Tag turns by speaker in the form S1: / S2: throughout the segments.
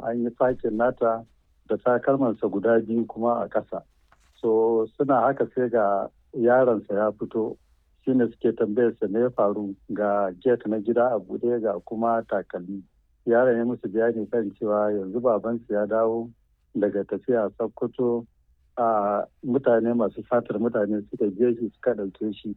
S1: an yi fakin nata da takalmansa guda biyu kuma a ƙasa so suna haka sai ga yaronsa ya fito shine suke tambayarsa me ya faru ga gate na gida a buɗe ga kuma takalmi yaron ya musu bayani kan cewa yanzu babansu ya dawo daga tafiya sokoto a mutane masu fatar mutane suka je shi suka ɗauke shi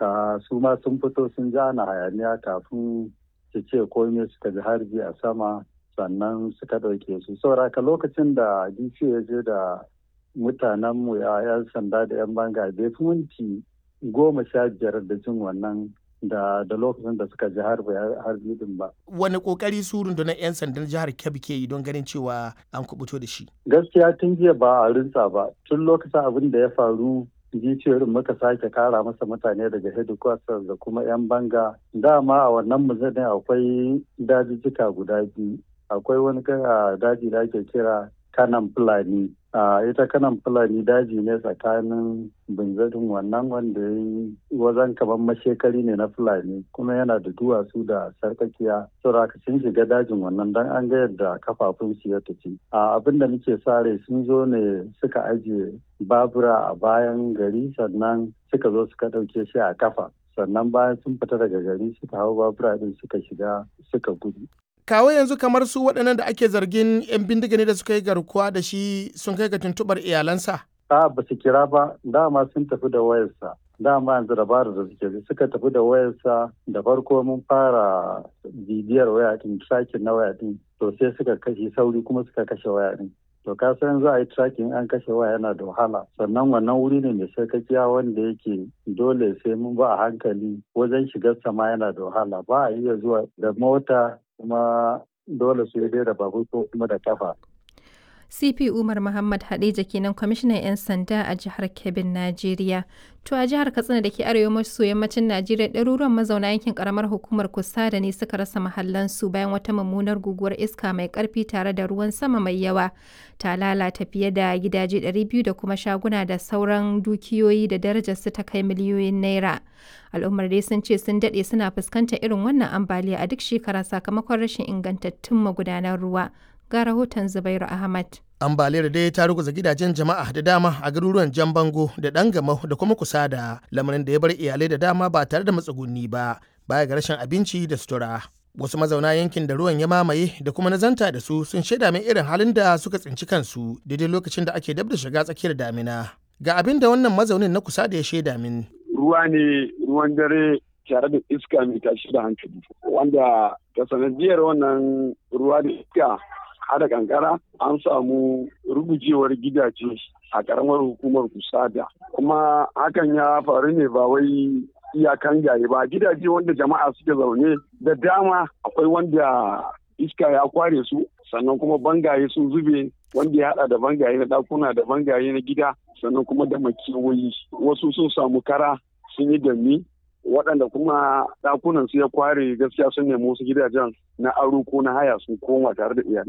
S1: su ma sun fito sun ji ana hayaniya kafin su ce komai suka ji harbi a sama sannan suka ɗauke su sauraka lokacin da dc ya je da mutanenmu ya 'yan sanda da 'yan banga bai fi minti goma sha biyar da jin wannan da da lokacin da suka ji harbi din ba.
S2: Wani kokari su rundunar 'yan sandan jihar Kebbi ke yi don ganin cewa an kubuto da shi?
S1: Gaskiya tun jiya ba a rinsa ba. Tun lokacin abin da ya faru jiciyoyin muka sake kara masa mutane daga headquarters da kuma 'yan banga. Dama a wannan muzanin akwai dajijjika guda biyu. Akwai wani daji da ake kira kanan fulani a ita kanan fulani daji ne tsakanin binzarin wannan wanda ya yi wazan kamar mashekari ne na fulani kuma yana da duwatsu da sarkakiya sauraka sun shiga dajin wannan don an ga yadda kafafun su ya tafi a abin da muke sare sun zo ne suka ajiye babura a bayan gari sannan suka zo suka ɗauke shi a kafa sannan bayan sun fita daga gari suka hau babura din suka shiga suka gudu
S2: kawo yanzu kamar su waɗannan da ake zargin 'yan bindiga ne da suka yi garkuwa da shi sun kai ga tuntuɓar iyalansa?
S1: A ba su kira ba dama sun tafi da wayarsa dama yanzu dabarar da suke suka tafi da wayarsa da farko mun fara bibiyar waya din tracking na waya din to sai suka kashe sauri kuma suka kashe waya din to ka san za a yi tracking an kashe waya yana da wahala sannan wannan wuri ne mai sarkakiya wanda yake dole sai mun ba a hankali wajen shigar sama yana da wahala ba a iya zuwa da mota kuma dole su yi da babur ko kuma da kafa.
S3: CP Umar Muhammad Hadeja kenan kwamishinan 'yan sanda a jihar Kebbin, Najeriya. To a jihar Katsina da ke arewa maso yammacin Najeriya ɗaruruwan mazauna yankin karamar hukumar Kusada ne suka rasa mahallansu bayan wata mummunar guguwar iska mai ƙarfi tare da ruwan sama mai yawa. Ta lalata fiye da gidaje 200 da kuma shaguna da sauran dukiyoyi da darajarsu ta kai miliyoyin naira. Al'ummar dai sun ce sun daɗe suna fuskantar irin wannan ambaliya a duk shekara sakamakon rashin ingantattun magudanan ruwa. ga rahoton Zubairu Ahmad.
S2: Ambaliyar dai ta ruguza gidajen jama'a da dama a garuruwan Jan Bango da Dangamau da kuma kusa da lamarin da ya bar iyalai da dama ba tare da matsuguni ba baya ga rashin abinci da sutura. Wasu mazauna yankin da ruwan ya mamaye da kuma nazanta da su sun shaida min irin halin da suka tsinci kansu daidai lokacin da ake dab da shiga tsakiyar damina. Ga abin da wannan mazaunin na kusa da ya shaida min.
S4: Ruwa ne ruwan dare tare da iska mai tashi da hankali wanda ta sanadiyar wannan ruwa da iska hada kankara an samu rugujewar gidaje a karamar hukumar kusada kuma hakan ya faru ne ba wai iyakan gaye ba gidaje wanda jama'a suke zaune da dama akwai wanda iska ya kware su sannan kuma bangaye sun zube wanda ya hada da bangaye na dakuna da bangaye na gida sannan kuma da makewayi wasu sun samu kara sun yi dami waɗanda kuma ɗakunan su ya kware gaskiya sun nemi wasu gidajen na aro ko na haya sun koma tare da iyalai